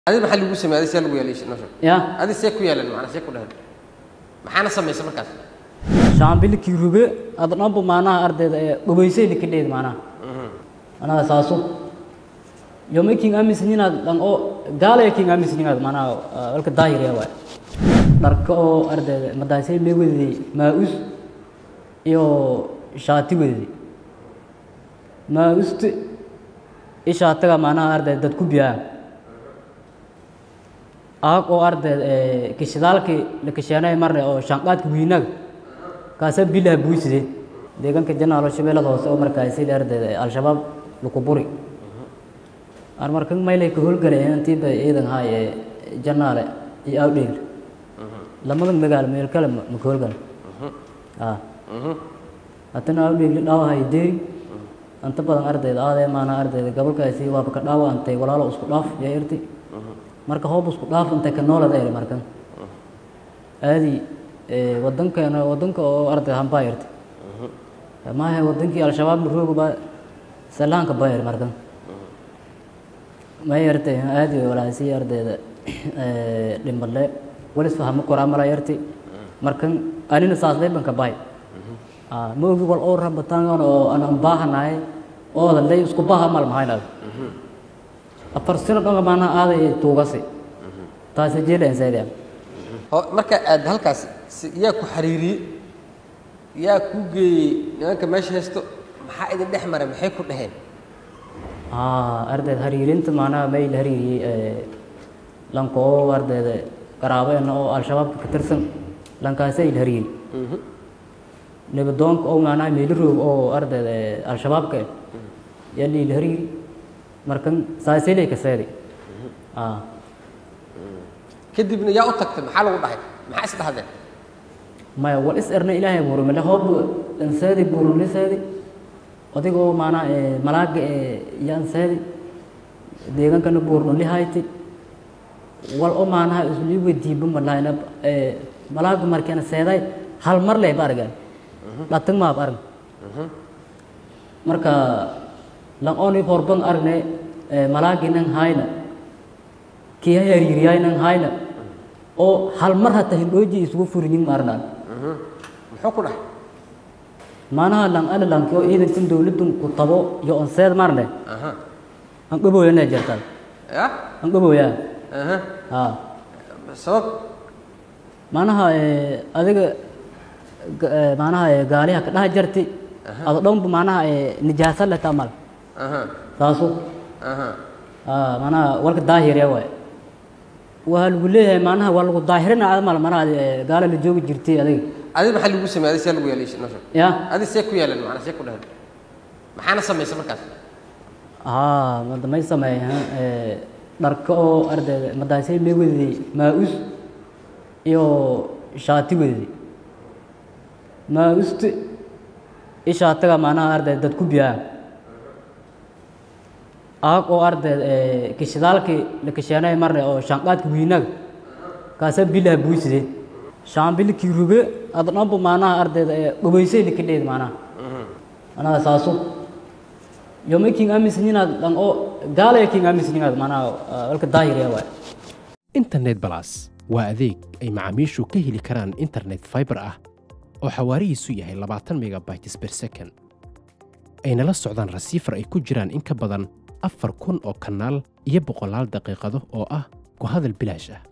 adi maxaa lagu samey adi see lagu yeelay nosha ya adi see ku yeelan macnaa see ku dhahan maxaana samaysa markaas shaambilikii rube ada dhanba maanaha ardayda ee dhubaysayda ka dheed maanaha anaga saaso yoma king amisninaad dhan oo gaalaya king amisninaad maanaha walka daahiriya waay dharka oo ardayda madaasay mee wedday maa-us iyo shaati wedday maa-usta i shaatiga maanaha ardayda dad ku biyaa aag oo ardayda kishidaalkii la kisheenay marne oo shaanqaadka wiinaga kaasa bilaha buuside deegaanka janaalo shabeellada hoose oo markaasi ardayda al-shabaab lukuburi aan markan maylay ka howlgalay intiiba ciidan haay ee janaale iyo awdheegl lamada magaalo meel kale ma ka howlgal a haddana awdheegli dhaawahay deeri inta badan ardayda aadee maana ardayda gobolkaasi waaba ka dhaawa antay walaalo isku dhaaf yaa irti marka hoob isku dhaaf intay ka noolada eri markan aadi wadankeena wadanka oo arday hambaa irti maahe wadankii al-shabaab rooga baa salaanka baa eri markan may yartay aadi walaasi ardayda dhimbale walis fahmo koraa mala yarti markan anina saasday banka bahay ma ogi wal oo rabataan oo aan baahanahay oo lay isku baaha mal mahaynaad afar sano dhanga maana aaday tuugasi taasi jeeleen sayda oo marka aad halkaas si- yaa ku xariiriyey yaa ku geeyey nimanka meesha haysto maxaa idin dhex maray maxay ku dhaheen ardayda hariirinta maanaha mayl hariiriyey lanka oo ardayda qaraabeena oo al-shabaabka ka tirsan lankaasay il hariiri nabadoonka oo maanaha meeliroog oo ardayda al-shabaabka yaa liil hariiri markan saasilay ka seedi kadibna yaa u tagtay maxaa lagu dhahay maxaa is dhahdeen maya wal is erna ilaahay buurumile hoob anseedi buurumle seedi odigoo maanaa malaaga yaan seedi deegaankana buurnuli hayti wal o maanaha isli weydiiba malahayna malaaga markeena seeday hal mar leh ba argan dhatag maab arg marka lang oni horban argne malaagi nang hayna kii hariiriyay nang hayna oo hal mar hata hindhooji isugu furinyin maarnaan muxuu ku dhahay maanaha lang ana lanki oo ciidankan dowladdan ku tabo iyo on seed marne aha an dhaboyana jirta ya an dhaboya aha ha sabab maanaha adiga maanaha gaaliha ka dhaha jirti ado dhanba maanaha nijaasa leh tamal aha taasu aha ha maanaha walka daahiriya waay waa lagu leeyahay maanaha waa lagu daahirina amal maanaha gaala la joogi jirtay adiga adi maxaa lagu samey adi see lagu yeelay nosha ya adi see ku yeelan macnaa see ku dhahan maxaana samaysa markaas haa mada may sameeyaan dharka oo ardayda madaasay mee wedday maa-us iyo shaati wedday maa-usta i shaatiga maanaha ardayda dad ku biyaa aag oo ardayda kishidaalkii la kisheenay marne oo shaanqaadka wiinaga kaasa bilaha buuside shaambilikii rube ada dhanba maanaha ardayda dhubaysayda ka dheed maanaha anaga saaso yoma king amisninaad dhan oo gaalaya king amisninaad maanaha walka daahiriya waay internet balas waa adeeg ay macaamiishu ka heli karaan internet fiber ah oo xawaarihiisu yahay labaatan megabytes per second ayna la socdaan rasiifar ay ku jiraan in ka badan afar kun oo kanaal iyo boqolaal daqiiqado oo ah ku hadal bilaash ah